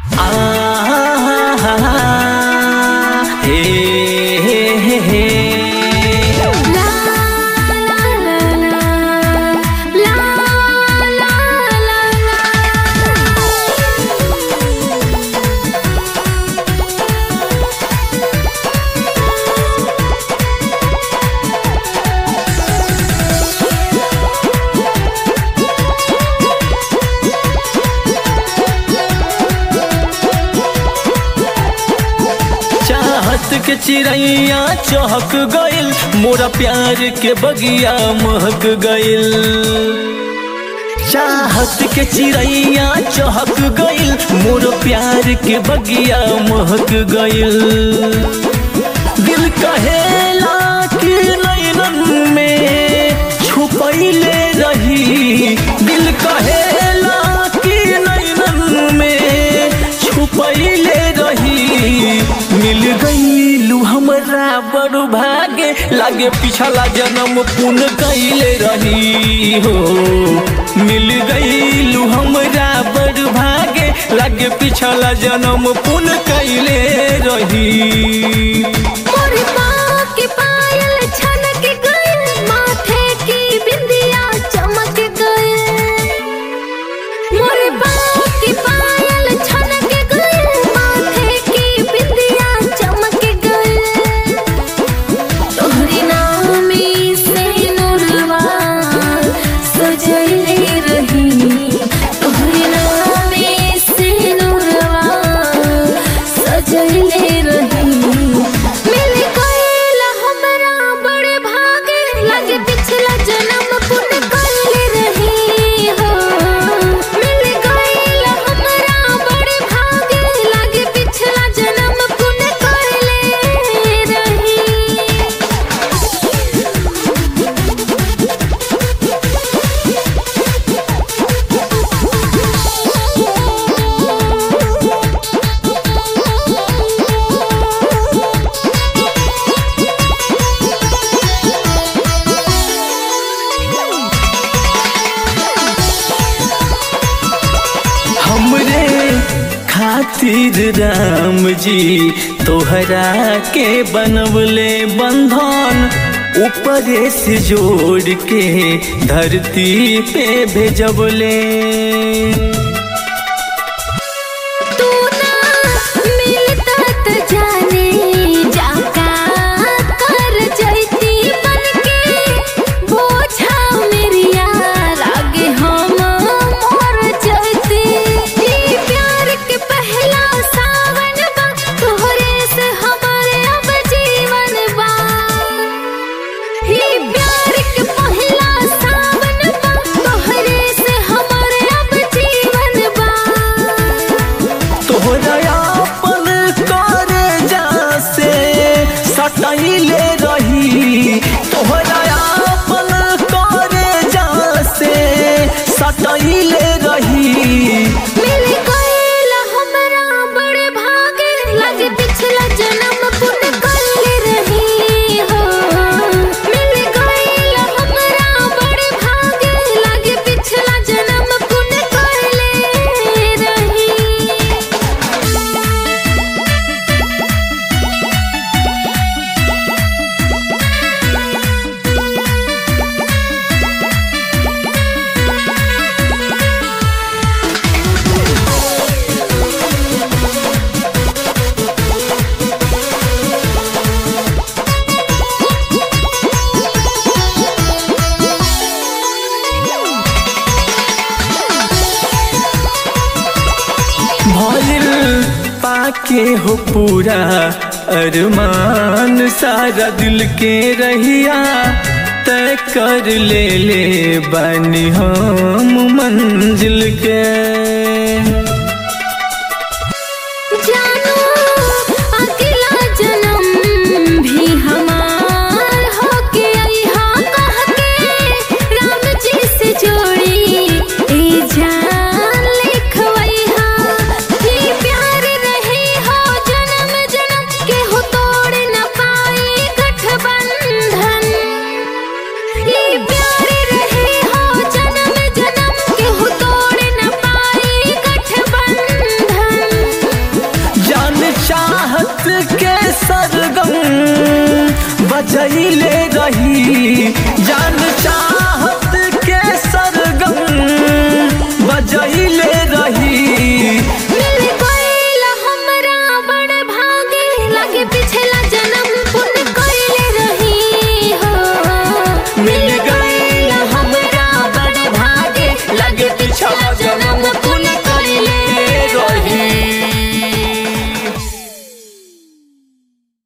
चाहत के चिड़ैया चहक गइल मोरा प्यार के बगिया महक गइल चाहत के चिड़ैया चहक गइल मोर प्यार के बगिया महक गइल दिल कहेला कि नैनन में छुपैले रही दिल कहेला कि नैनन में छुपैले रही मिल गईलू हमरा बड़ भागे लागे पिछला जन्म पुन कैले रही हो मिल गईलू हमरा बड़ भागे लागे पिछला जन्म पुन कैले रही मोर माँ के पायल छनक गइल माथे की बिंदिया चमक गइल मोर माँ के पायल छनक गइल माथे की बिंदिया चमक गइल तोहरे नाम से नूरवा सजैले रही तोहरे नाम से नूरवा सजैले रही मिल गइल हमरा बड़े भागे लगे पिछला जन्म पुण्य कइले रही हो मिल गइल हमरा बड़े भागे लगे पिछला जन्म पुण्य कइले रही हमरे खातिर राम जी तोहरा के बनवले बंधन ऊपरे से जोड़ के धरती पे भेजबले तू ना मिलता त जाने जाका कर जैती बनके बोझा मेरिया लागे हम मर जैती ई प्यार के पहला सावन बा तोहरे से हमारे अब जीवन बा ई प्यार के पहला सावन बा तोहरे से हमारे अब जीवन बा तोहरा अपन करे जा से सटैले रही तोहरा अपन करे जा से सटैले रही मिल गइल हमरा बड़े भागे लगे पिछला जन्म पुण्य कइले रही हो मिल गइल हमरा बड़े भागे लगे पिछला जन्म पुण्य कइले रही भइल पाके हो पूरा अरमान सारा दिल के रहिया तय कर ले ले बनी हम मंजिल के जानो अगला जन्म भी हमार होके अइहा कह के राम जी से जोड़ी ए जान लिखवइहा ई प्यार रही हो जन्म जन्म के हो तोड़ न पाई गठबंधन ई प्यार रही हो जन्म जन्म के हो तोड़ न पाई माई